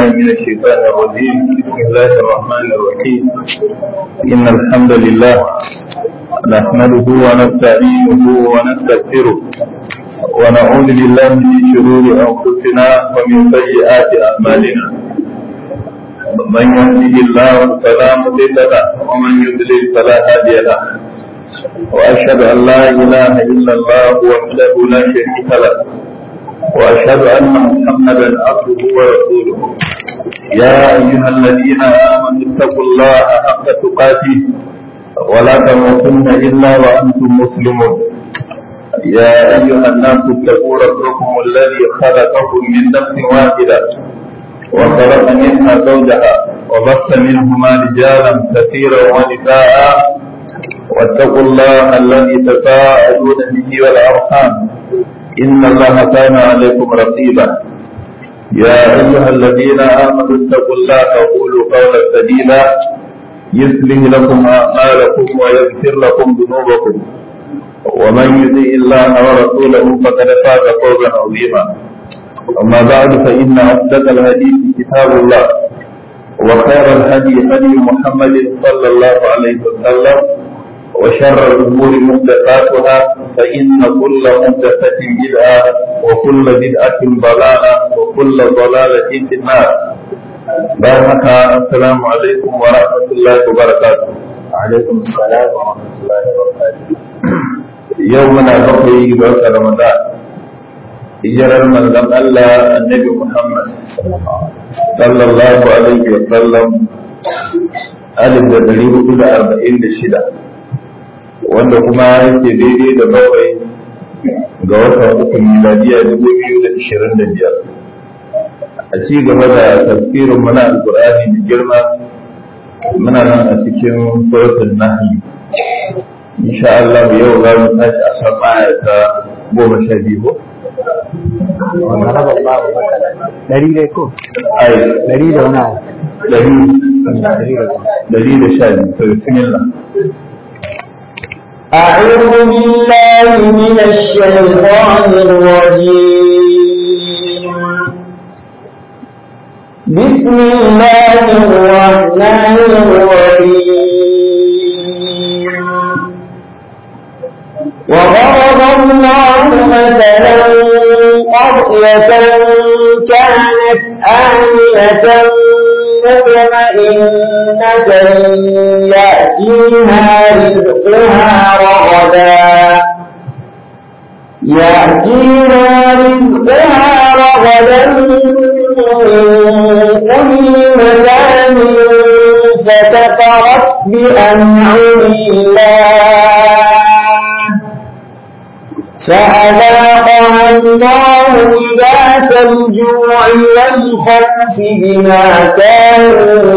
بالله من الشيطان الرجيم بسم الله الرحمن الرحيم إن الحمد لله نحمده ونستعينه ونستغفره ونعوذ بالله من شرور أنفسنا ومن سيئات أعمالنا من يهده الله فلا مضل له ومن يضلل فلا هادي له وأشهد أن لا إله إلا الله وحده لا شريك له وأشهد أن محمدا عبده ورسوله يا أيها الذين آمنوا اتقوا الله حق تقاته ولا تموتن إلا وأنتم مسلمون يا أيها الناس اتقوا ربكم الذي خلقكم من نفس واحدة وخلق منها زوجها وبث منهما رجالا كثيرا ونساء واتقوا الله الذي تساءلون به والأرحام إن الله كان عليكم رقيبا يا أيها الذين آمنوا اتقوا الله وقولوا قولا سديدا يصلح لكم أعمالكم ويغفر لكم ذنوبكم ومن يطع الله ورسوله فقد فاز فوزا عظيما أما بعد فإن أصدق الحديث كتاب الله وخير الهدي هدي محمد صلى الله عليه وسلم وشر الأمور محدثاتها فإن كل محدثة بدعة وكل بدعة ضلالة وكل ضلالة في النار بارك السلام عليكم ورحمة الله وبركاته وعليكم السلام ورحمة الله وبركاته يومنا بقي بوك رمضان hijirar manzon Allah annabi Muhammad sallallahu alaihi wa sallam alif da dari hudu da arba'in da shida wanda kuma yake daidai da bakwai ga watan uku miladiya dubu biyu da ishirin da biyar a ci gaba da tafsirin muna alkur'ani da girma muna nan a cikin suratul nahli insha Allah yau za mu tashi a kan aya ta goma sha biyu dari dai ko ai dari da wani abu dari dari da dari da sha biyu to bismillah أعوذ بالله من الشيطان الرجيم بسم الله الرحمن الرحيم وضرب الله مثلا قرية كانت آمنة مطمئنة يأتيها رزقها رغدا يأتيها رزقها رغدا من كل مكان فكفرت بأنعم الله فأذاقها الله لباس الجوع والخوف بما كانوا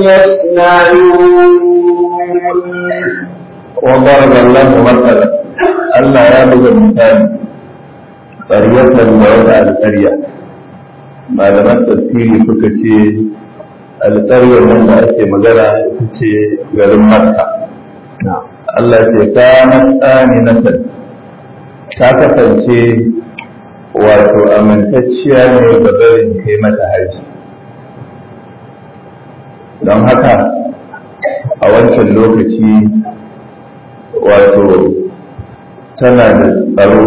يصنعون وضرب الله مثلا ألا يبلغ المثال قرية ووضع القرية ما لم تسيري فكتي القرية من أتي مجرى تتي غير مكة Allah ce kanat aminatan ta kasance wato amintacciya ne ga barin kai mata haji don haka a wancan lokaci wato tana da tsaro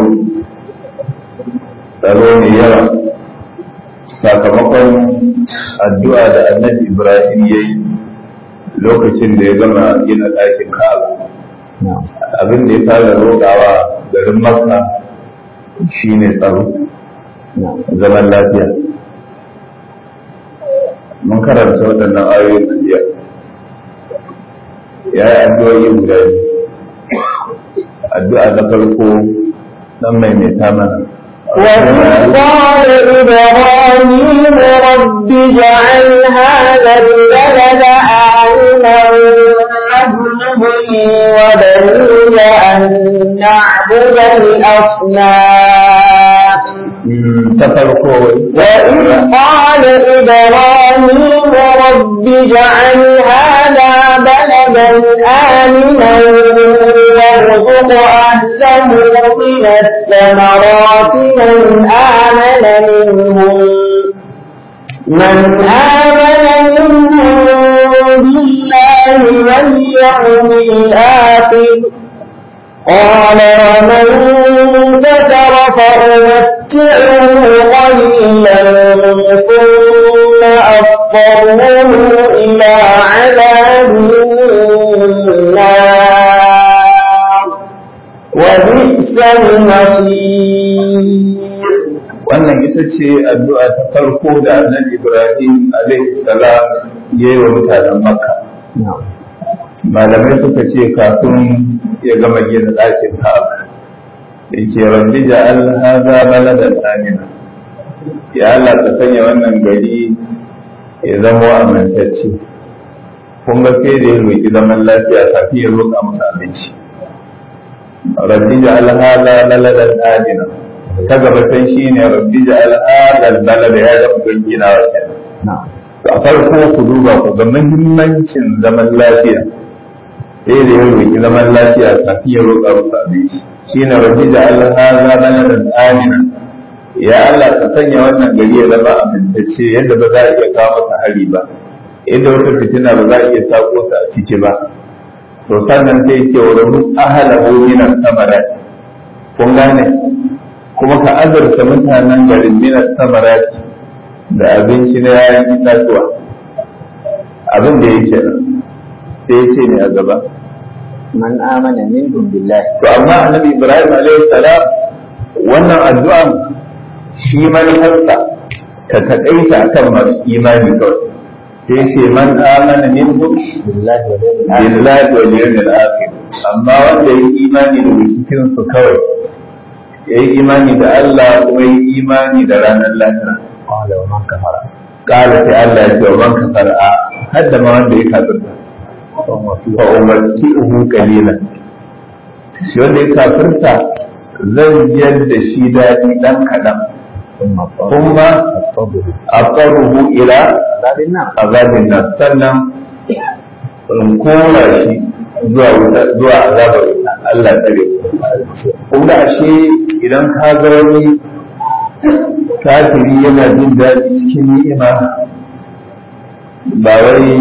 tsaro mai yawa sakamakon addu'a da annabi ibrahim ya yi lokacin da ya gama gina ɗakin ka'aba abin da ya fara roƙawa garin makka shine tsaro zaman lafiya mun karanta waɗannan ayoyin da jiya ya yi addu'o'i guda biyu addu'a na farko nan maimaita mana وإذ قال إبراهيم رب اجعل هذا البلد آمنا واجنبني وبني أن نعبد الأصنام ta farko وإذ قال إبراهيم رب اجعل هذا بلدا آمنا وارزق أهله من الثمرات من آمن منهم من آمن اليوم الآخر قال ومن كفر فأمتعه قليلا ثم أضطره إلى عذاب النار وبئس المصير wannan ita ce addu'a ta farko da annabi Ibrahim alaihi salam ya yi wa mutanen Makka. Malamai suka ce kafin ya gama gina ɗakin Ka'aba. Yake rabbi ja'al hadha baladan amina. Ya Allah ka sanya wannan gari ya zama amintacce. Kun ga sai da ya roƙi zaman lafiya kafin ya roƙa masa abinci. Rabbi ja'al hadha baladan amina. ta gabatan shi ne rabbi da al'adar balada ya zama don gina wa a farko ku duba ku ga muhimmancin zaman lafiya sai da ya roƙi zaman lafiya kafin ya roƙa musu abinci shi ne rabbi da al'adar baladan amina ya Allah ka sanya wannan gari ya zama amintacce yadda ba za a iya kawo masa hari ba yadda wata fitina ba za a iya sako ta a ciki ba to sannan sai ce wa rabu ahalahu minan samarat kun gane kuma ka azurta mutanen garin minas samarati da abinci na yayan itatuwa abin da yake nan sai ya ce ne a gaba man amana minhum billahi to amma annabi ibrahim alaihi salam wannan addu'an shi manufarsa ta taƙaita akan masu imani kawai sai ce man amana minhum billahi wa yawmil billahi wal yawmil akhir amma wanda ya imani da cikin su kawai ya yi imani da Allah kuma ya yi imani da ranar lahira qala wa man kafara kala sai Allah ya ce wa man kafara a hadda ma wanda ya kafirta fa umarci uhu kalilan shi wanda ya kafirta zan biyar da shi daɗi ɗan kaɗan kuma aqarruhu ila zabin nan azabin nan sannan in kora shi zuwa wuta zuwa azabar wuta Allah tsare kun ga ashe idan ka ga wani kafiri yana jin daɗi cikin ni'ima ba wai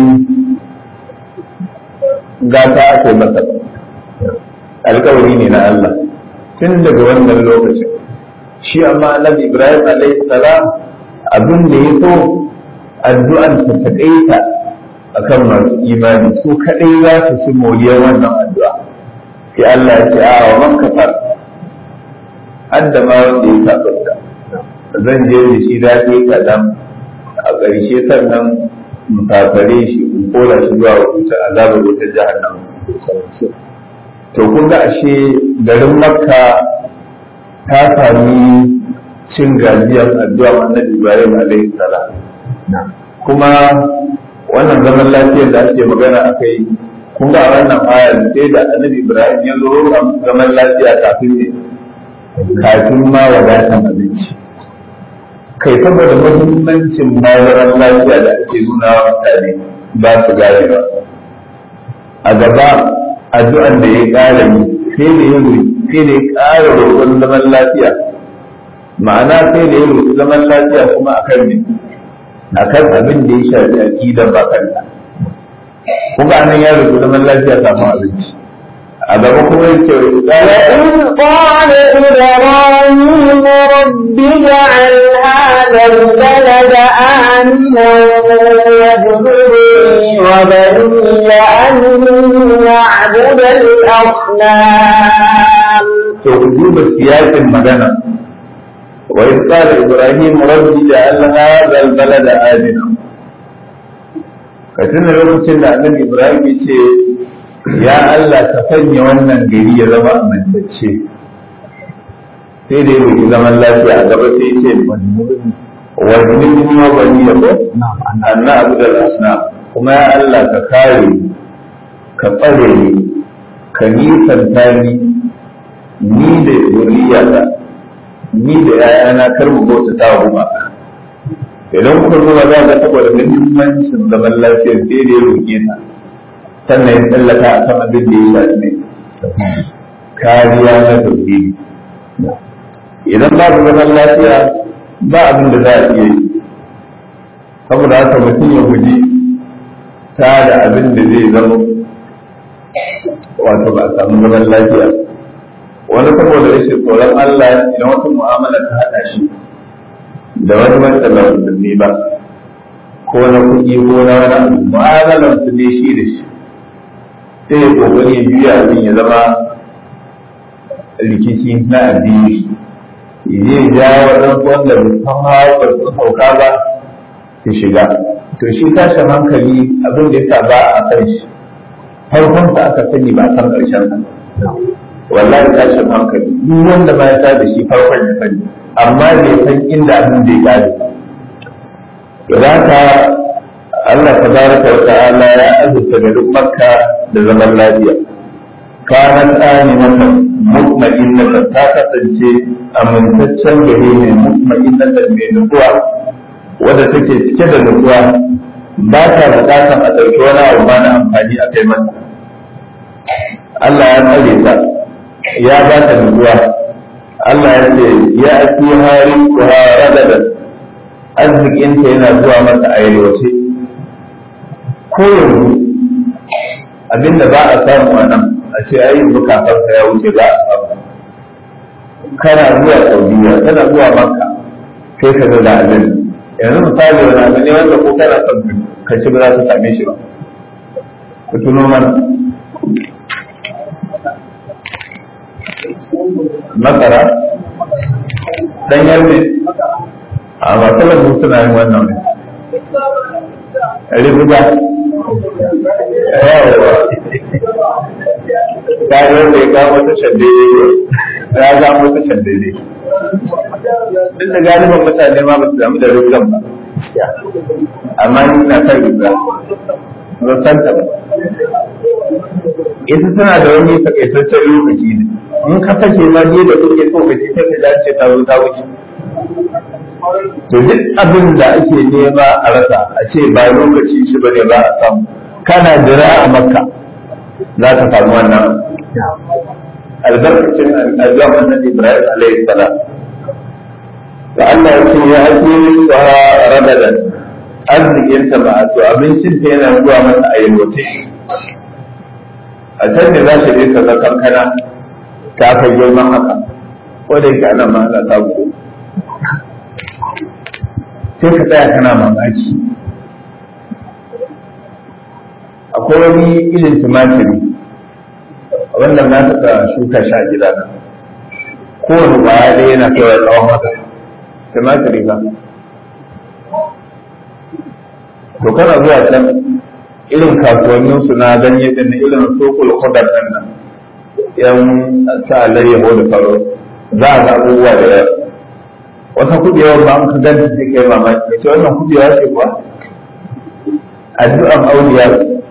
gata aka yi masa ba alkawari ne na Allah tun daga wannan lokacin shi amma annabi Ibrahim alaihi salam abin da ya so addu'an ta taƙaita akan masu imani su kaɗai za su ci moriyar wannan addu'a sai Allah ya ce a wa man kafar hadda ma wanda ya kafarta zan je da shi daɗi kaɗan a ƙarshe sannan mu kafare shi in kora shi zuwa wuta azabar wuta jahannam to kun ga ashe garin makka ta sami cin gajiyar addu'a annabi ibrahim alaihi salam kuma wannan zaman lafiyar da ake magana a kai kun ga a wannan ayar sai da annabi ibrahim ya zo a zaman lafiya kafin ne kafin ma wadatan abinci kai saboda muhimmancin bayan lafiya da ake nuna wa mutane ba su gane ba a gaba addu'an da ya ƙara yi sai da ya sai da ya ƙara roƙon zaman lafiya ma'ana sai da ya roƙi zaman lafiya kuma akan ne akan abin da ya shafi aqidar bakanta kuma anan ya roƙi zaman lafiya kafin abinci a gaba kuma yake وإذ قال إبراهيم رب اجعل هذا البلد آمنا واجنبني وبني أن نعبد الأصنام to ku duba siyasin magana wa in qala ibrahim rabbi ja'al hadha al-balada amina ka tuna lokacin da annabi ibrahim ya ce ya Allah ka sanya wannan gari ya zama amintacce sai da ya roki zaman lafiya a gaba sai ya ce wa jinni wa bani ya ko anna abu da asna kuma ya Allah ka kare ni, ka tsare ni ka nisanta ni ni da zuriyata ni da ‘ya'yana kar mu bauta ta wa gumaka idan kuka zo ba za ga saboda muhimmancin zaman lafiyar sai da ya roƙe ta sannan ya tsallaka a kan abin da ya shafi ne kariya na tauhidi idan ba su zaman lafiya ba abin da za a iya yi saboda haka mutum ya guji ta da abin da zai zama wato ba a samu zaman lafiya wani saboda rashin tsoron Allah idan wata mu'amala ta haɗa shi da wani wanda ba musulmi ba ko na kuɗi ko na wani abu mu'amalar su ne shi da shi sai ya kokari ya juya abin ya zama rikici na addini zai ja waɗansu wanda bai san hawa ba su sauka ba su shiga to shi tashin hankali abin da yasa ba a san shi farkon sa aka sani ba san ƙarshen sa wallahi tashin hankali duk wanda ba ya sa da shi farkon ya sani amma bai san inda abin zai gane idan ka Allah tabaraka wa ta'ala ya azurta garin Makka da zaman lafiya kanat aminatan mutma'innatan ta kasance amintaccen gari ne mutma'innatan mai nutsuwa wadda take cike da nutsuwa ba ta bukatan a ɗauki wani abu ba na amfani a kai mata Allah ya tsare ta ya ba ta nutsuwa Allah ya ce ya ake hari kuwa ragadan arzikinta yana zuwa mata a yalwace ko yanzu abinda ba a samu a nan a ce ai yanzu kafarka ya wuce za a samu kana zuwa saudiya kana zuwa makka kai ka ga da abin yanzu misali wani abu ne wanda ko kana son ka ci ba za ka same shi ba ku tuno mana masara ɗanyar ne a masu lambu suna yin wannan ne ribuga yawa ta yi wanda ya kawo wata shande ne ya kawo wata shande ne duk da galibin mutane ma ba su damu da ribugan ba amma ni na kan ribuga ba san ta ba ita tana da wani takaitaccen lokaci ne in ka sake ma ne da kuke so ka ce ta ka dace ta zo ta wuce to duk abin da ake nema a rasa a ce ba lokaci shi ba ne ba a samu kana jira a makka za ka samu wannan albarkacin addu'a annabi ibrahim alaihi salam da Allah ya ce ya ake wa radadan arzikin ta ba to abincin ta yana zuwa mata a yalwace a can ne za ta je ta zakar kana ta kai girman haka ko da yake ana ma ana samu sai ka tsaya kana mamaki akwai wani ilin tumatiri wanda na taɓa shuka shi a gida na kowane ƙwaya ɗaya yana kaiwa tsawon haka tumatiri ba to kana zuwa can irin kasuwannin su na ganye din irin sokul kudar nan nan yan sa alayyaho da faro za a ga abubuwa da yawa wata kuɗewa ba an ka ganta sai kai mamaki ce wannan kuɗewa ce kuwa addu'an auliya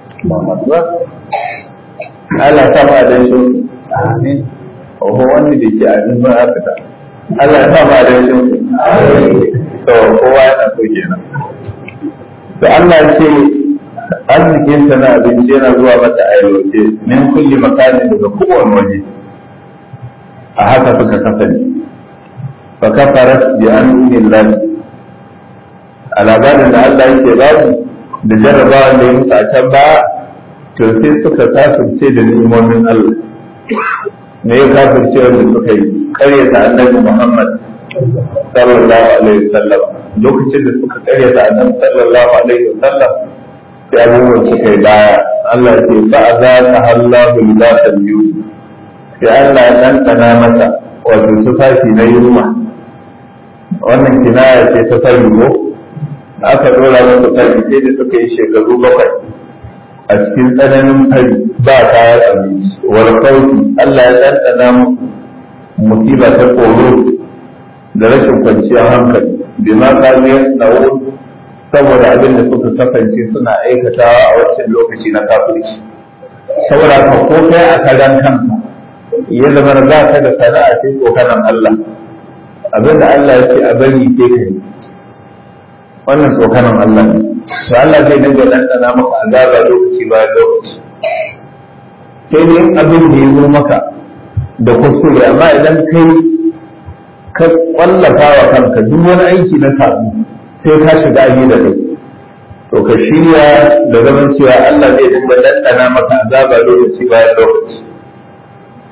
Allah ta ma dan shi amin oho wanda da ke amin ba haka ta Allah ta ma dan shi to kowa yana so kenan to Allah ce arzikin ta na abinci yana zuwa mata a yalwace min kulli makanin daga kowane waje a haka suka kasance fa kafarat bi an'amil lahi a labarin da Allah yake babu da jarrabawa da ya musu a can ba to sai suka kafirce da ni'imomin Allah me ya kafirce wanda suka yi karyata annabi Muhammad sallallahu alaihi wasallam lokacin da suka karyata annabi sallallahu alaihi wasallam sai abubuwan suka yi baya Allah ya ce fa za ta hallahu libasan biyu sai Allah ya ɗanɗana mata wato tufafi na yunwa wannan kinaya ce ta fari ko aka dora masa fari sai da suka yi shekaru bakwai a cikin tsananin fari ba kayan abinci wal kauti Allah ya ɗanɗana musiba ta tsoro da rashin kwanciyar hankali bi ma kariyar tsawon saboda abin da suka kasance suna aikatawa a wancan lokaci na kafirci saboda ka ko kai a karan kanka ya zama za ka da sana'a sai tsokanan Allah abin da Allah ya ce a bari sai ka yi wannan tsokanan Allah ne to Allah zai dinga ɗanɗana maka azaba lokaci bayan lokaci sai dai abin da ya zo maka da kuskure amma idan kai ka kwallafa wa kanka duk wani aiki na sabu sai ka shiga aji da kai to ka shirya da zaman cewa Allah zai dinga ɗanɗana maka azaba lokaci bayan lokaci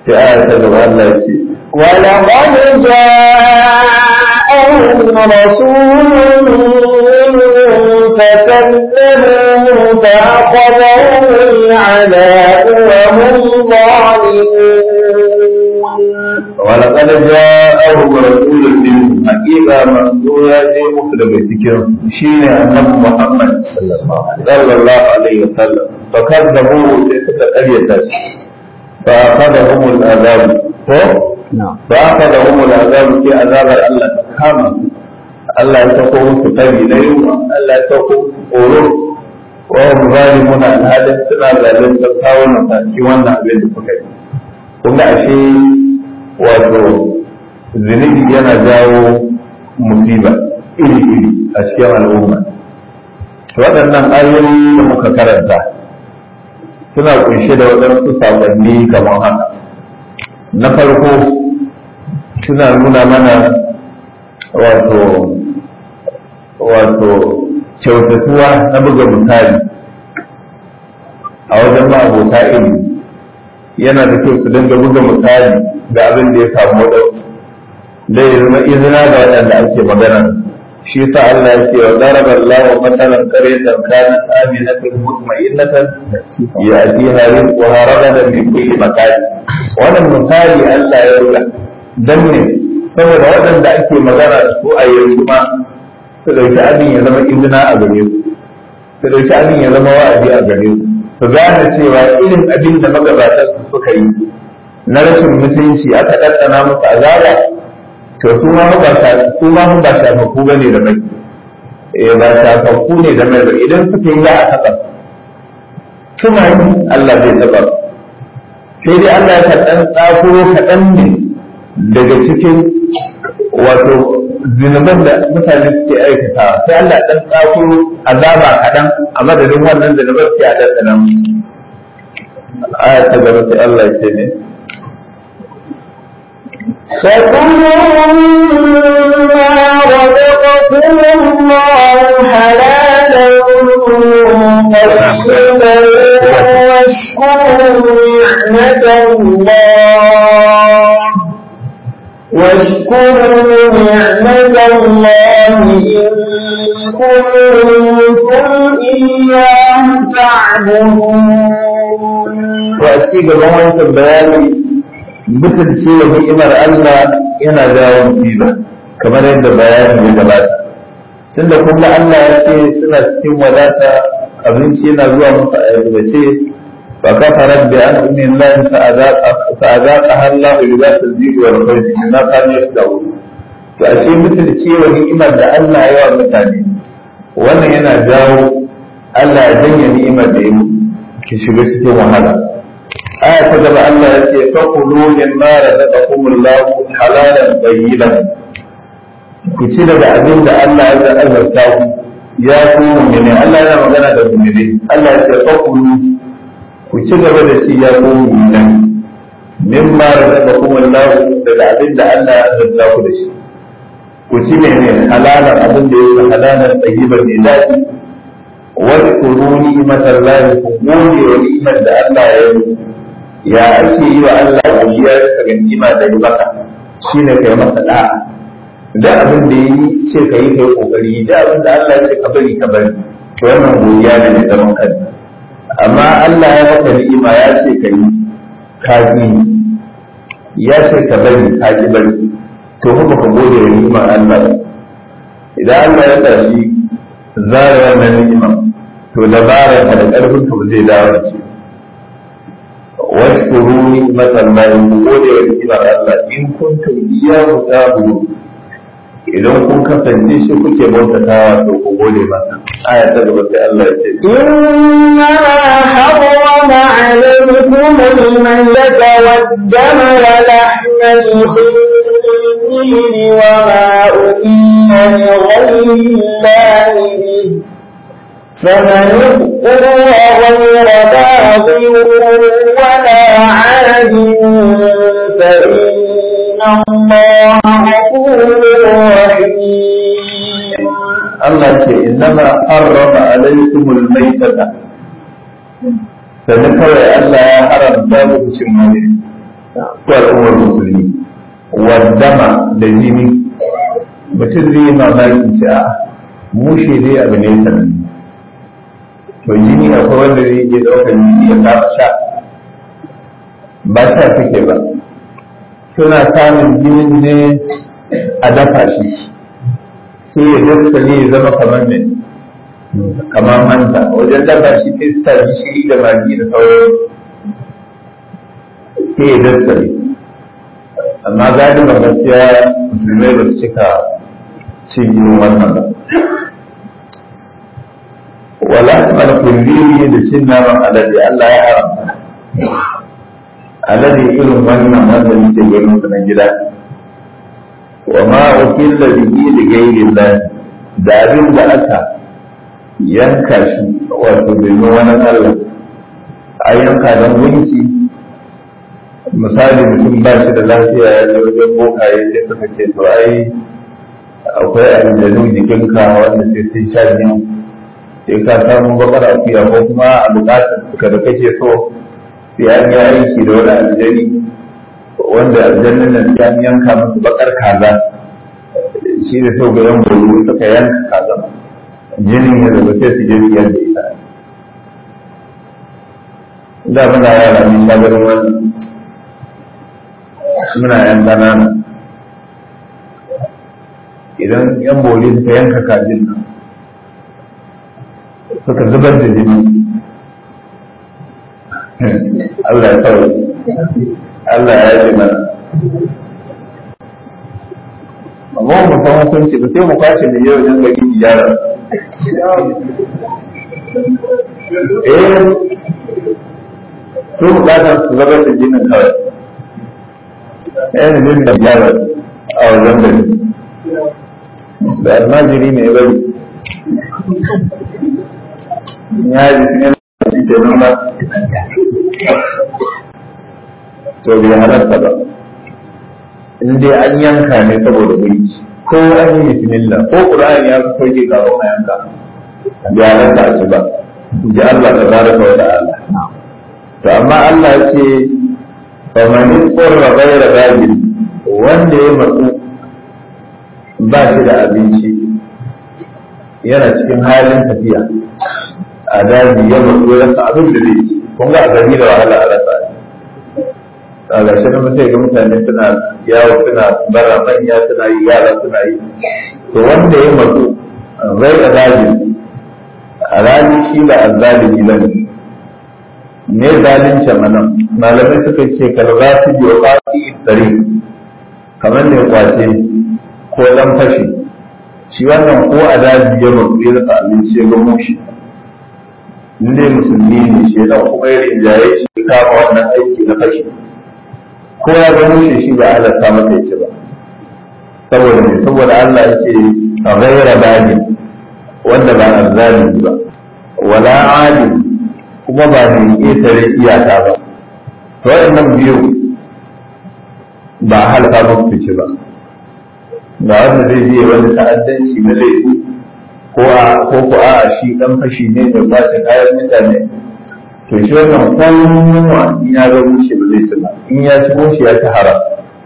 sai aya ta gaba Allah ya ce ولقد جاءهم رسول فكذبوه فأخذهم العذاب وهم ظالمون ولقد جاءهم رسول منهم حقيقة منذ يا جي مسلم cikin shine annabi Muhammad sallallahu alaihi wasallam fakadabu sai suka karyata shi fa akhadahum al'azab ko na'am fa akhadahum al'azab sai azabar Allah ta kama su. Allah ya sako musu tari na yunwa Allah ya sako musu tsoro wa hum zalimun alhalin suna zalunta kawunan sa cikin wannan abin da suka yi kun ga ashe wato zunubi yana jawo musiba iri-iri a cikin al'umma waɗannan ayoyi da muka karanta suna kunshe da waɗansu saƙonni kamar haka na farko suna nuna mana wato wato kyautatuwa na buga misali a wajen ma'abota ilimi yana da kyau su dinga buga misali da abin da ya samu waɗansu da ya zama izina da waɗanda ake magana shi sa Allah ya ce wa daraba Allah wa matalan qaryatan kanat aminatan mutma'innatan ya'tiha rizquha ragadan min kulli makan wannan misali Allah ya ruga dan ne saboda waɗanda ake magana da su a yanzu ma su dauki abin ya zama izina a gare su su dauki abin ya zama wa'azi a gare su su gane cewa irin abin da magabatan su suka yi na rashin mutunci aka ɗanɗana musu azaba to su ma ba sa su ma ba shafafu ba ne da mai eh ba shafafu ne da mai ba idan suka yi za a taɓa suna yi Allah zai taɓa sai dai Allah ya ɗan tsakuro kaɗan ne daga cikin wato zinuban da mutane suke aikata sai Allah ɗan tsakuro azaba kaɗan a madadin wannan zinuban sai a ɗanɗana musu aya ta gaba sai Allah ya ce ne فكلوا مما رزقكم الله حلالا طيبا واشكروا نعمة الله واشكروا نعمة الله إن كنتم إياه تعبدون to a ci gaban wancan bayani mutum ce wa ni'imar Allah yana jawo musiba kamar yadda bayani ya gabata tunda kun ga Allah ya ce suna cikin wadata abinci yana zuwa musu a yalwace fa kafarat bi an ummi Allah fa azaqa fa azaqa Allah libas al-jid wal khawf ma kanu yasda'un to a ce mutum ce wa ni'imar da Allah ya wa mutane wannan yana jawo Allah ya janye ni'imar da ya musu ki shiga cikin wahala aya ta gaba Allah ya ce fakulu mimma razaqakumullahu halalan tayyiban ku ci daga abin da Allah ya azarta ku ya ku mu'mini Allah yana magana da mu'mini Allah ya ce fakulu ku ci gaba da ci ya ku mu'mini mimma razaqakumullahu daga abin da Allah ya azarta ku da shi ku ci ne halalan abin da yake halalan tayyiban ne daɗi واذكروا نعمة الله كقولي ونعمة الله يوم ya ake yi wa Allah godiya bisa ga ni'ima da yi maka shine kai masa da'a da abin da yi ce ka yi kai kokari da abin da Allah ya ce ka bari ka bari to wannan godiya ne da zaman kanta amma Allah ya maka ni'ima ya ce ka yi ka yi ya ce ka bari ka ki bari to kuma ka gode wa ni'imar Allah ba idan Allah ya tashi zara wannan ni'ima to dabarar ka da karfin ka ba zai dawo da shi واذكروا نعمة الله وقولي ونعمة الله إن كنتم إياه تعبدون idan kun kasance shi kuke bautatawa to ku gode masa aya ta gaba sai Allah ya ce إنما حرم عليكم الميتة والدم ولحم الخنزير وما أهل لغير الله به فمن اضطر غير باغ ولا عاد فإن الله غفور رحيم Allah ce innama harrama alaikumul maitata sannan kawai Allah ya haramta muku cin mani ko al'ummar musulmi wadama da jini mutum zai yi mamaki ce a mushe dai abu ne sananne to jini akwai wanda zai iya ɗaukar jini ya kama sha ba sha suke ba suna samun jinin ne a dafa shi sai ya dasta ne ya zama kamar ne kamar manta wajen dafa shi sai su sa gishiri da magi da sauran sai ya dasta ne amma galiban gaskiya musulmai ba su cika cin yin wannan ba wala mal kulli da cin naman alade Allah ya haramta alade irin wannan wanda muke ganin su na gida wa ma ukilla bihi li ghayri Allah da abin da aka yanka shi wato domin wani Allah a yanka don gunki misali mutum ba shi da lafiya ya je wajen bokaye sai suka ce to ai akwai aljanu jikinka wanda sai sun sha biyu sai ka samu bakar akuya ko kuma a bukatar ka da kake so sai an yi aiki da wani aljani wanda aljannin nan sai an yanka musu bakar kaza shi da sau ga yan bolo suka yanka kaza jinin ya zaba sai su je su yadda ita da muna yara mun sha ganin wannan muna yan ƙanana idan yan boli suka yanka kajin nan suka zubar da jini Allah ya kawai Allah ya yi mana amma mu san hukunci ba sai mu kwace da yau dan gari gyara eh su bukatar su zubar da jinin kawai yana jin da gyara a wajen gari da almajiri mai bari ya ji sun yana da ke nuna to bai halarta ba in dai an yanka ne saboda mulki ko an yi bismillah ko qur'ani ya sauke kawo a yanka bai halarta a ci ba ji Allah ta baraka wa ta'ala to amma Allah ya ce famanin tsorra gaira gajin wanda ya matsu ba shi da abinci yana cikin halin tafiya a daji ya matsu ya rasa abin da zai ci kun ga a gari da wahala a rasa a gashi na mutai ga mutane suna yawo suna bara manya suna yi yara suna yi to wanda ya matsu gaira gajin a rani shi da azzalimi bane ne zalunci manan malamai suka ce kalba su biyo kwafi tsari kamar ne kwace ko dan fashi shi wannan ko a daji ya mutu ya rasa abinci ya ga mushi in dai musulmi ne shi dan kuma ya rinjaye shi kama wannan aiki na fashi ko ya ga mushi shi ba halatta masa ya ci ba saboda ne saboda Allah ya ce a gaira daji wanda ba azzalimi ba wala adil kuma ba mai ƙetare iyaka ba to waɗannan biyu ba a halka musu fice ba ga wanda zai je wani ta'addanci na laifi ko a ko ko a shi dan fashi ne da kwace kayan mutane to shi wannan kowa in ya ga mushe ba zai ci ba in ya ci mushe ya ci haram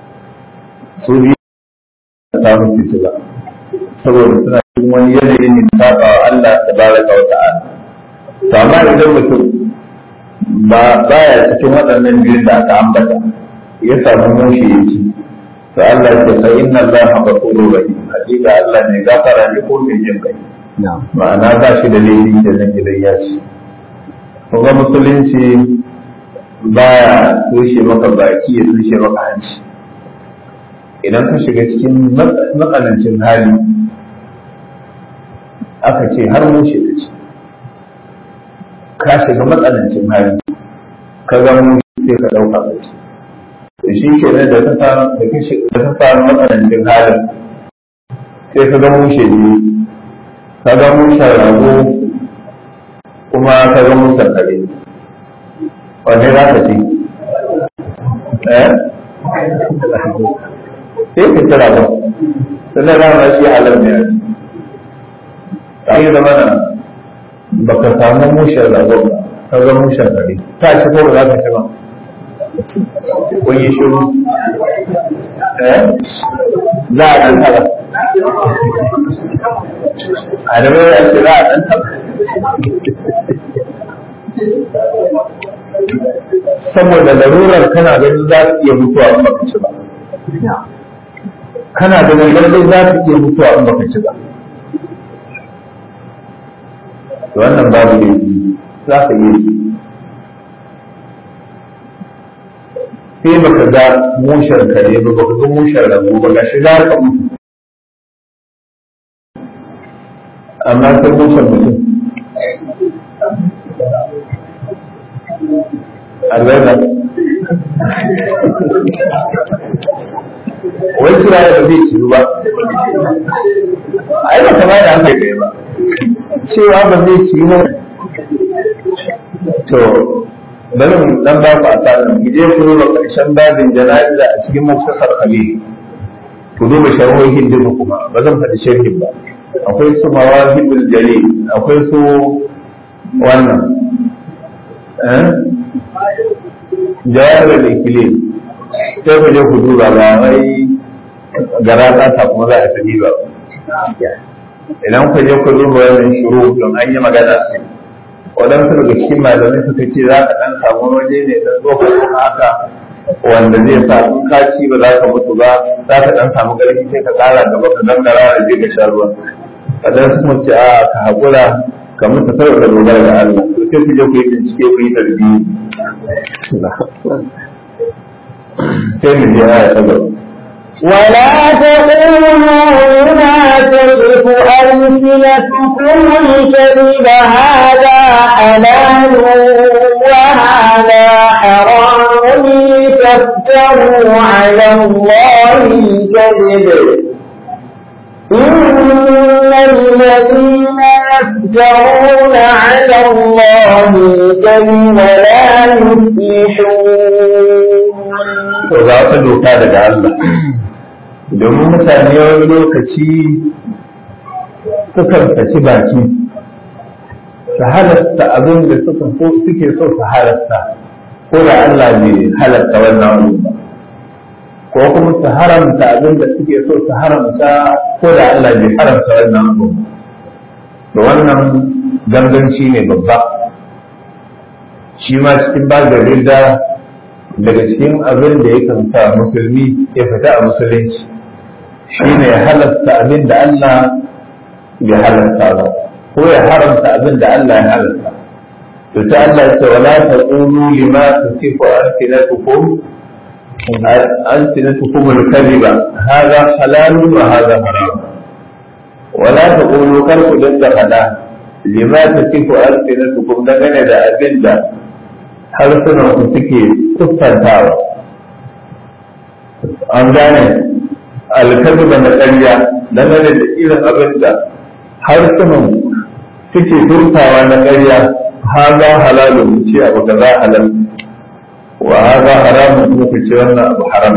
su biyu ba ta musu fice ba saboda suna cikin wani yanayi ne saba wa Allah tabaraka wa ta'ala to amma idan mutum ba baya cikin waɗannan biyun da aka ambata ya samu mushi ya ci to Allah ya ce inna Allah ghafurur rahim hakika Allah ne gafara ne ko mai jin kai ma'ana ba shi da laifi da nan gidan ya ci kuma musulunci baya tushe maka baki ya tushe maka hanci idan ka shiga cikin matsanancin hali aka ce har mushe ka ci ka shiga matsanancin hali ka ga mushe sai ka ɗauka ka ci da shi ke da ta samu da ta samu matsanancin halin sai ka ga mushe ne ka ga mushe rago kuma ka ga mushe kare wanne za ka ci eh sai ka kira ba sannan za ma shi halar ne a ci ta yi zama na ba ka samu mushen ragon ba ka ga mushen kare ta ci ko ba za ka ci ba kun yi shiru eh za a ɗan taba a da bai yanzu za a ɗan taba saboda larurar kana ganin za su iya mutuwa in baka ci ba kana ganin lallai za su iya mutuwa in baka ci ba wannan babu ne za ka iya sai baka ga mushen kare ba baka ga mushen rago ba ga shi za ka mutu amma sai mushen mutum alwala wai kira da ba zai ciru ba ai ba kama da haka kai ba cewa ba zai ciru ba to bari mu dan ba ku asanin mu je ku duba karshen babin jana'iza a cikin muktasar khalil ku duba sharhohin duka kuma ba zan faɗi sharhin ba akwai su mawahibul jalil akwai su wannan eh jawabin ikilim sai ku je ku duba ba wai gara ta kuma za a tafi ba idan ku je ku duba wannan shuru don an yi magana sai waɗansu daga cikin malamai suka ce za ka ɗan samu waje ne ɗan tsofaffi haka wanda zai sa in ka ci ba za ka mutu ba za ka ɗan samu ƙarfi sai ka ƙara gaba ka dangara da je ka sha ruwa waɗansu kuma ce a ka haƙura ka mutu kawai ka dogara ga Allah to sai ku je ku yi bincike ku yi tarbiyya sai mu je aya ta gaba ولا تقولوا لما تصف ألسنتكم الكذب هذا حلال وهذا حرام لتفتروا على الله الكذب إن الذين يفترون على الله الكذب لا يفلحون to za ta doka daga Allah domin mutane wani lokaci sukan saki baki su halasta abin da suka so suke so su halasta ko da Allah bai halasta wannan abu ba ko kuma su haramta abin da suke so su haramta ko da Allah bai haramta wannan abu ba to wannan ganganci ne babba shi ma cikin bagare da daga cikin abin da yakan sa musulmi ya fita a musulunci shi ne ya halasta abin da Allah bai halasta ba ko ya haramta abin da Allah ya halasta to ta Allah ya ce wala taqulu lima tasifu alsinatukum alsinatukum al-kadhiba hadha halalun wa hadha haram wala taqulu kar ku dinga fada lima tasifu alsinatukum dangane da abin da harsunan ku suke siffantawa an gane alkazuba na ƙarya dangane da irin abin da harsunan suke turtawa na ƙarya haza halalun ce abu kaza halal wa haza haramun kuma ku ce wannan abu haram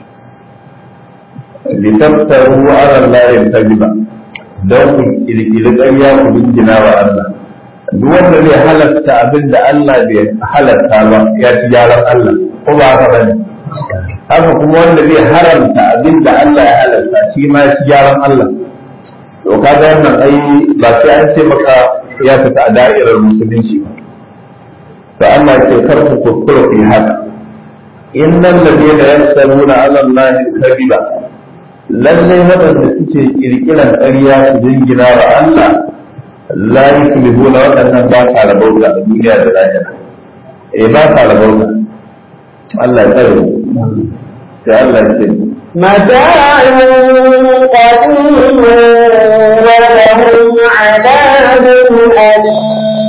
litaftaru ala Allah kaziba don ku kirkiri ƙarya ku dingina wa Allah duk wanda zai halatta abin da Allah bai halatta ba ya ci gyaran Allah ko ba haka bane haka kuma wanda zai haramta abin da Allah ya halatta shi ma ya ci gyaran Allah to kaga wannan ai ba sai an ce maka ya fita a da'irar musulunci ba to Allah ya ce kar ku kuskura ku yi haka innal ladina yasalluna ala Allah kadhiba lalle wadanda suke kirkiran ƙarya su jingina wa Allah la yuflihuna waɗannan ba sa rabauta a duniya da lahira eh ba sa rabauta Allah ya tsare sai Allah ya ce متاع قليل ولهم عذاب أليم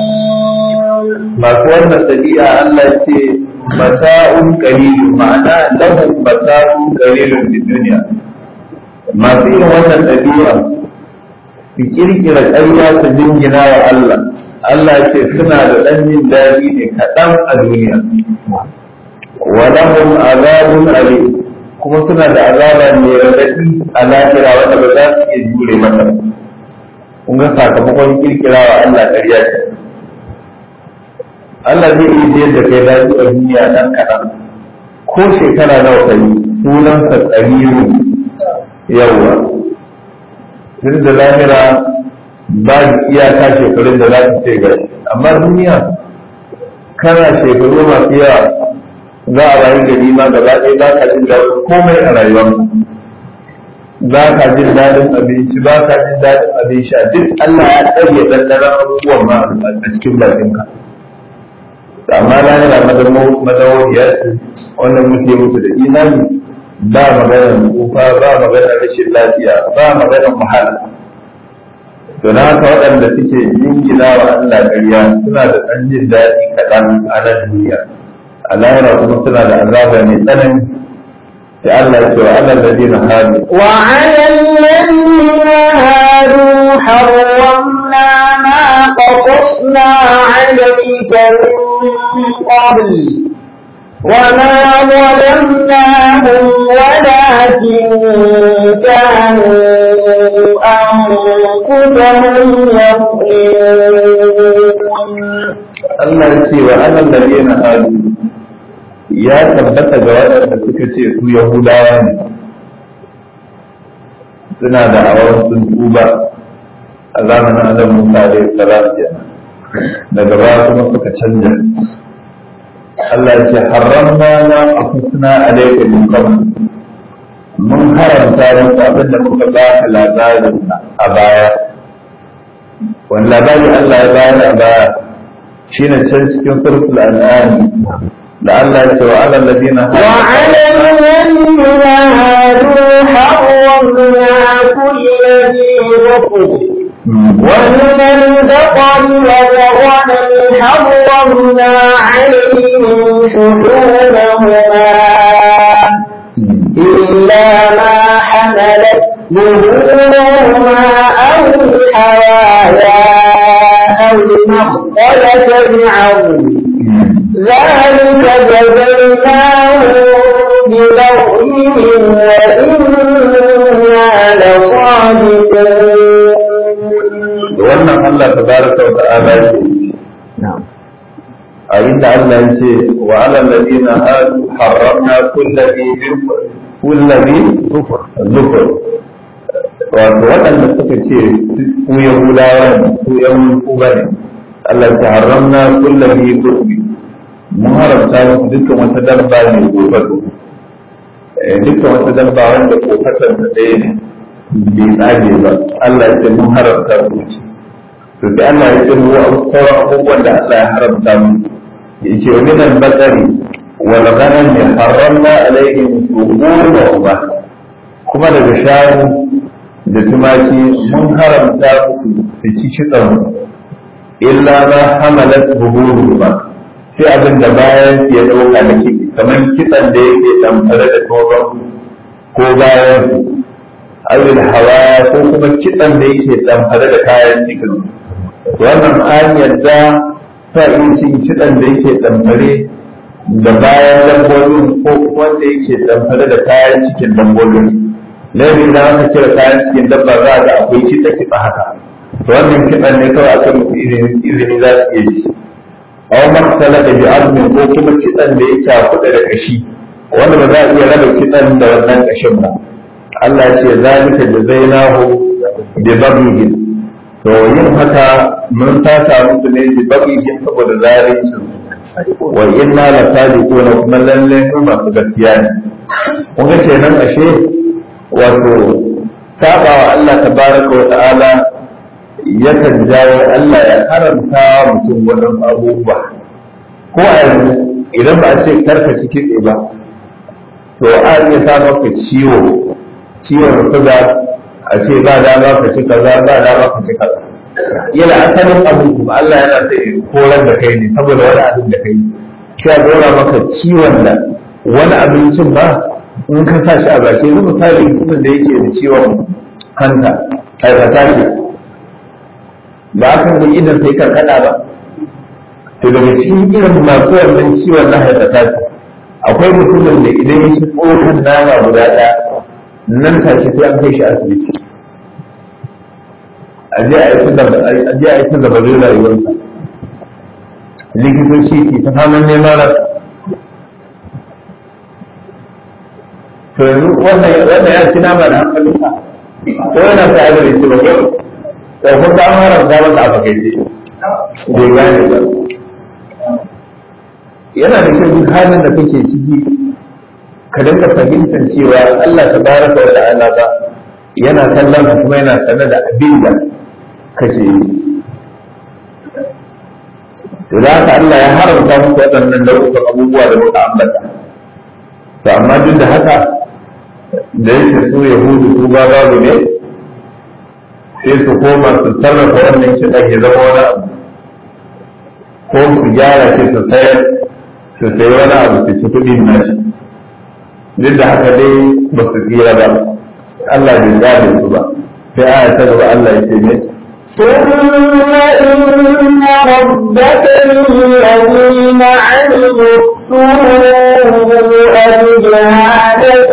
masu wannan ɗabi'a Allah ya ce mata'un qalilun ma'ana lahum mata'un qalilun fi duniya masu irin wannan ɗabi'a su kirkira ƙarya su jingina wa Allah Allah ya ce suna da ɗan jin daɗi ne kaɗan a duniya wa lahum azabun alim kuma suna da azaba mai raɗaɗi a lahira wanda ba za su iya jure mata ba kun ga sakamakon kirkira wa Allah ƙarya ce Allah zai iya jiyar da kai daɗi a duniya ɗan kaɗan ko shekara nawa kai sunansa tsariru yawa tun da lahira ba iyaka shekarun da za ta ce gari amma duniya kana shekaru masu yawa za a rayu gari ma gaba ɗaya ba ka jin daɗin komai a rayuwar ba ka jin daɗin abinci ba ka jin daɗin abin sha duk Allah ya tsare dandanan abubuwan ma a cikin bakinka amma lahira madawariya ce wannan muke mutu da imani ba maganar tsufa ba maganar rashin lafiya ba maganar wahala to na haka waɗanda suke jingina wa Allah ƙarya suna da ɗan jin daɗi kaɗan a nan duniya a lahira kuma suna da azaba mai tsanani sai Allah ya ce wa Allah ladina hadu وعلى الذين هادوا حرمنا ما قصصنا عليك من قبل وما ظلمناهم ولكن كانوا أنفسهم يظلمون Allah ya ce wa Allah ladina hadu ya tabbata ga waɗanda suka ce su Yahudawa ne suna da awar sun tuba a zamanin Annabi Musa da salam kenan daga baya kuma suka canja Allah ya ce haramna na afusna alayka min qabl mun haramta muku abin da muka ba ka labarin a baya wani labari Allah ya bayar a baya shine can cikin surtul an'am da Allah ya ce wa alal ladina وعلى الذين هادوا حرمنا كل ذي ظفر ومن البقر والغنم حرمنا عليهم شحومهما إلا ما حملت ظهورهما أو الحوايا أو ما اختلف بعظم ذلك جزيناهم ببغيهم وإنا لصادقون wannan Allah tabaraka wa ta'ala ce na'am a inda Allah ya ce wa alal ladina hadu harramna kulli kulli zufur zufur wato waɗanda suka ce su yahudawa ne su yan kuba ne Allah ta haramna kulli zufur mun haramta musu dukkan wata dabba ne gobe dukkan wata dabba wanda kofatar da ɗaya ne bai tsage ba Allah ya ce mun haramta su to sai Allah ya ce mu sauran abubuwan da Allah ya haramta mu ya ce wa minan bakari wal ghanam haramna alaihim suhur wa uba kuma daga shanu da tumaki mun haramta musu su ci kitsan illa ma hamalat buhuru ba sai abin da bayan ya dauka da ciki kamar kitsan da yake damfare da tsoron ko bayan awil hawa ko kuma kitsan da yake damfare da kayan cikin wannan an yadda sa iya cin kitsan da yake damfare da bayan dabbobin ko wanda yake damfare da kayan cikin dabbobin laifin da aka cire kayan cikin dabba za a ga akwai kitsa kitsa haka to wannan kitsan ne kawai aka musu izini za su iya ci aw maktala da bi azmin ko kuma kitsan da ya cakuɗa da kashi wanda ba za a iya raba kitsan da wannan kashin ba Allah ya ce zalika jazainahu bi baghihim to yin haka mun sata musu ne bi baghihim saboda zalincin wa inna la sadiquna kuma lalle mu masu gaskiya ne kun ga kenan ashe wato saba wa Allah tabaraka wa ta'ala yakan jawo Allah ya haramta wa mutum wannan abubuwa ko a yanzu idan ba a ce karka ci kitse ba to a iya sa maka ciwo ciwon suga a ce ba dama ka ci kaza ba dama ka ci kaza yana asalin abin kuma Allah yana sa ya korar da kai ne saboda wani abin da kai sai a dora maka ciwon da wani abincin ba in ka sa shi a baki yanzu misali mutumin da yake da ciwon hanta hepatitis ba a kan idan sai karkada ba to daga cikin irin masu wannan ciwon na hepatitis akwai mutumin da idan ya ci tsohon nama guda ɗaya nan take sai an kai shi asibiti a je a yi ta zabarin rayuwarsa likitoci ke ta faman neman rasa to yanzu wannan wannan ya ci nama da hankalinsa ko yana sa ya zai ci ba ko da kun ta haramta masa a fakaice bai gane ba yana da kyau duk halin da kake ciki ka dinga fahimtar cewa Allah ta baraka wa ta'ala ba yana kallon ka kuma yana sanar da abin da kake yi to da haka Allah ya haramta muku waɗannan nau'ukan abubuwa da muka ambata to amma duk da haka da yake su yahudu su ba babu ne sai su koma su sarrafa wannan kiɗan ya zama wani abu ko su gyara ce su sayar su sayi wani abu su ci kuɗin nashi duk da haka dai ba su tsira ba Allah bai gane su ba sai aya ta gaba Allah ya ce ne ثم إن ربك للذين عملوا السوء بجهالة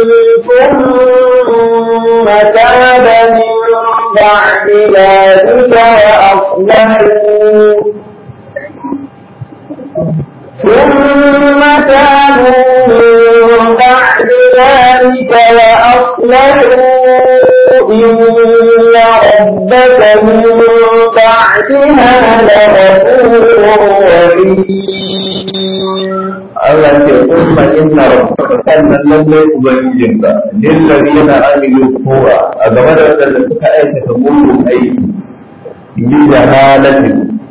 ثم تاب من بعد ذلك وأصلحوا ثم تابوا من بعد ذلك وأصلحوا إن ربك من بعدها لغفور رحيم Allah ce kuma inna rabbaka sannan lallai ubangijinka lillazina amilu su'a a game da wadanda suka aikata mugun aiki bi jahalatin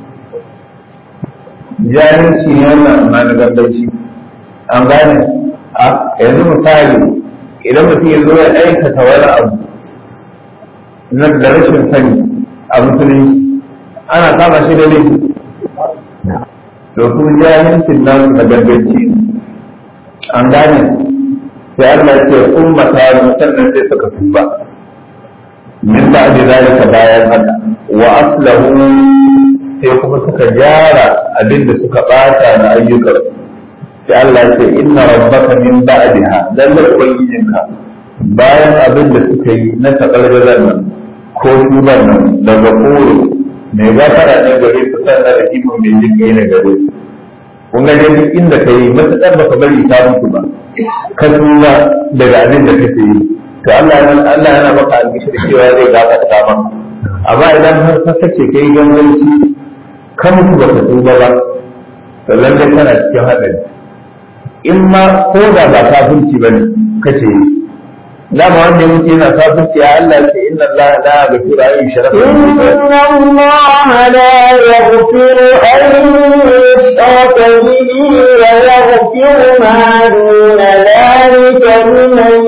jahilci ne wannan amma na gandanci an gane a yanzu misali idan mutum ya zo ya aikata wani abu na da rashin sani a musulunci ana kama shi da laifi to su jahilcin nasu na ganganci an gane sai Allah ya ce ummata sannan sai suka tuba min ba da zalika bayan haka wa aslahu sai kuma suka gyara abin da suka bata na ayyukan sai Allah ya ce inna rabbaka min ba'daha lalle ubangijinka bayan abin da suka yi na takalgalan nan ko tuban nan daga kore mai gafara ne gare su sannan da kimo mai jin ne gare su kun ga dai duk inda ka yi matuƙar baka bari ta mutu ba ka tuba daga abin da kake yi to Allah yana Allah yana maka albishi da cewa zai gafarta maka amma idan har ka kace kai ganganci ka mutu baka tuba ba to lallai kana cikin haɗari in ma ko da ba kafirci bane kace yi dama wanda ya mutu yana kafirci ya Allah ce inna Allah la yaghfiru an yushraka bihi إن الله لا يغفر أن يشرك به ويغفر ما دون ذلك لمن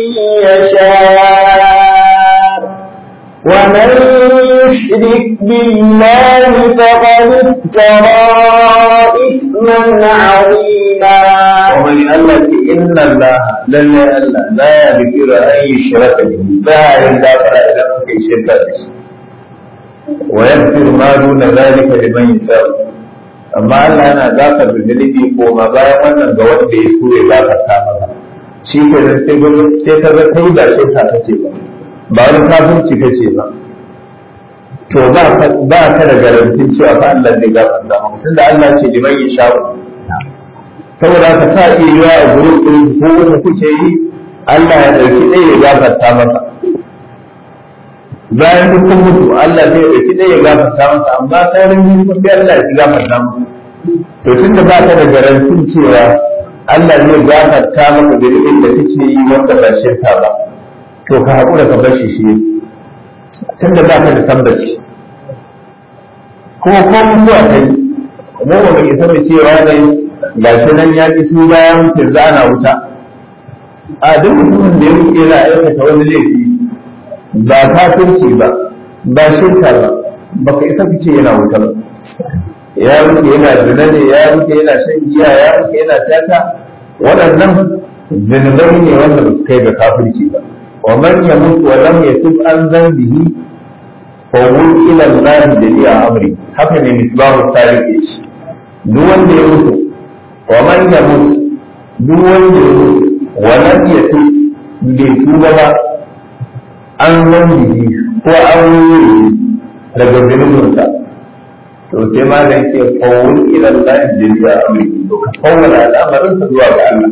يشاء ومن يشرك بالله فقد افترى إثما عظيما ومن الله إن الله لن الله لا يغفر أن يشرك به لا يغفر إذا في شرك به ويغفر ما دون ذلك لمن يشاء amma Allah yana gafar da zunubi ko ma bayan wannan ga wanda ya so ya gafarta maka shi ke nan sai gudu sai ka ga kai da shirka kace ba ba wani kafirci kace ba to ba ka ba ka da garantin cewa fa Allah zai gafarta maka tunda Allah ce liman yasha'u saboda ka sa iya yiwa a gurin ɗin ko wanda kuke yi Allah ya ɗauki ɗaya ya gafarta masa bayan duk kun mutu Allah zai ɗauki ɗaya ya gafarta masa amma sauran biyu kun sai Allah ya gafarta masa to tunda ba ka da garantin cewa Allah zai gafarta maka da irin da kake yi wanda ba shirka ba to ka haƙura ka bar shi shi tunda ba ka da tabbaci ko ko mutuwa ta yi mu ba mu isa mu cewa ne ga shi nan ya ƙi su bayan mutum zana wuta a duk mutumin da ya wuce yana aikata wani laifi ba kafirci ba ba shirka ba baka isa fice yana wuta ba ya wuce yana zina ne ya wuce yana shan giya ya wuce yana tata waɗannan zunubai ne wanda ba su kai ga kafirci ba wa man yamutu wa lam yatub an zambihi fa ila Allah jami'a amri haka ne misbahu tarihi shi duk wanda ya mutu wa man yamut duk wanda ya mutu wa lam yatu bai tuba ba an zambi ko an yi daga zunubinsa to sai ma da yake fawul ila Allah jami'a amri to ka fawwala al'amarin sa zuwa ga Allah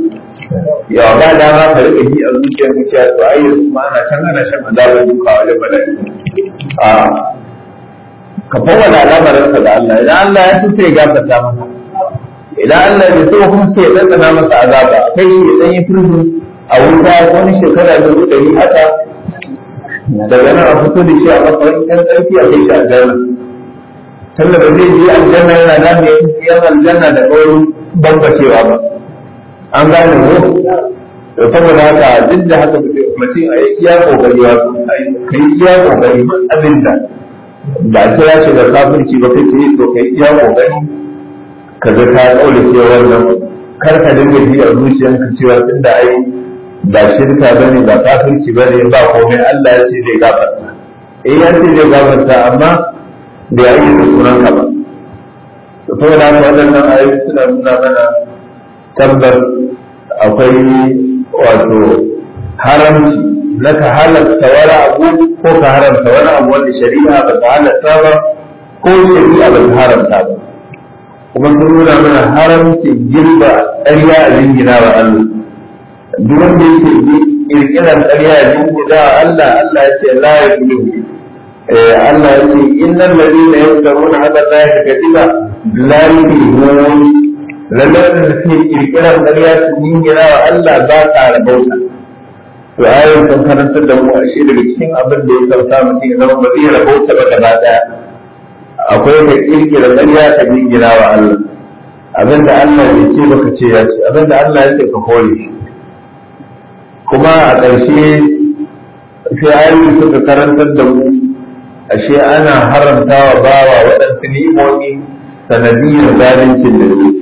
yawa ba dama ka rika ji a zuciyar ka cewa to ai yanzu ma ana can ana shan azabar duka wajen mala'iku a ka fawwala al'amarinsa da Allah idan Allah ya so sai ya gafarta maka idan Allah bai so kuma sai ya ɗanɗana masa azaba kai shi ya ɗan yi furzu a wuta wani shekara da ɗari haka daga nan a fito da shi a matsayin ɗan ƙarfi a kai shi aljanna tunda ba zai je aljanna yana da mai yan aljanna da ɗaurin bambacewa ba an gane ko da saboda haka duk da haka mutum a yi iya kokari wato ka yi iya kokari abin da ba a kira shi da kafirci ba kai ce to ka yi iya kokari ka ga ka kaule cewa wannan kar ka dinga ji a zuciyarka cewa tunda ai ba shirka bane ba kafirci bane ba komai Allah ya ce zai gafarta eh ya ce zai gafarta amma da ya yi da sunan ka ba to saboda haka waɗannan ayoyi suna nuna mana tabbas akwai wato haramci na ka halatta wani abu ko ka haramta wani abu wanda shari'a ba ta halatta ba ko shari'a ba ta haramta ba kuma sun nuna mana haramcin girba ƙarya a jingina wa Allah duk wanda yake kirkiran ƙarya a jingina wa Allah Allah ya ce la ya Allah ya ce innal ladina yaftaruna ala allahi kadiba la yuflihun lallai da suke kirkirar ƙarya su jingina wa Allah ba ta rabauta to ayoyin sun karantar da mu ashe daga cikin abin da ya sauta mutum ya zama ba zai rabauta ba gaba daya akwai ka kirkira ƙarya ka jingina wa Allah abin da Allah ya ce baka ce ya ce abin da Allah ya ce ka kore shi kuma a ƙarshe sai ayoyi suka karantar da mu ashe ana haramta wa bawa waɗansu ni'imomi sanadiyyar zalincin da su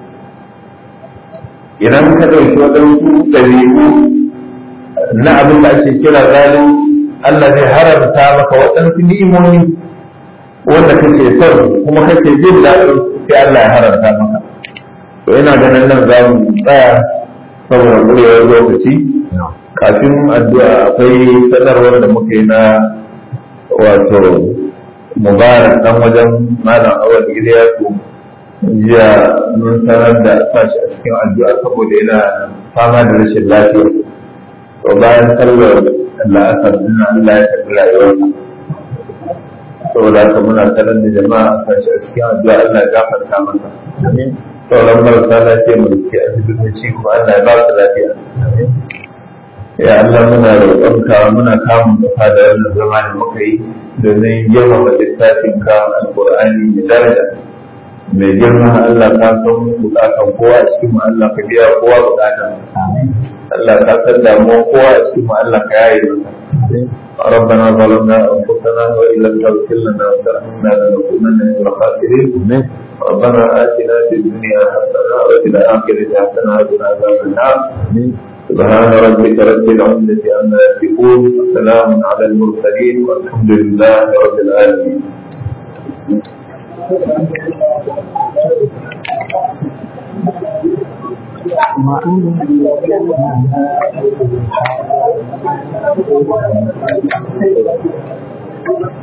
idan ka ɗauki waɗansu ɗabi'u na abin da ake kira zalin Allah zai haramta maka waɗansu ni'imomi wanda kake son kuma kake jin daɗin sai Allah ya haramta maka to ina ganin nan za mu tsaya saboda ƙurewar lokaci kafin addu'a akwai sanarwar da muka yi na wato mubarak dan wajen malam awal iliyasu jiya mun sanar da sashi a cikin addu'a saboda yana fama da rashin lafiya to bayan sallar la'asar din Allah ya karbi rayuwarsa saboda haka muna sanar da jama'a a sashi a cikin addu'a Allah ya gafarta masa sauran marasa lafiya mu ke asibitoci kuma Allah ya ba su lafiya ya Allah muna roƙonka muna kamun kafa da wannan zama da muka yi domin girmama littafin ka alƙur'ani da daraja mai girma Allah ka san bukatan kowa a cikin Allah ka biya kowa bukatan Allah ka san damuwa kowa a cikin Allah ka yaye masa ربنا ظلمنا انفسنا وان لم تغفر لنا وترحمنا لنكونن من الخاسرين ربنا اتنا في الدنيا حسنه وفي الاخره حسنه وقنا عذاب النار سبحان ربك رب العزه عما يصفون وسلام على المرسلين والحمد لله رب العالمين ما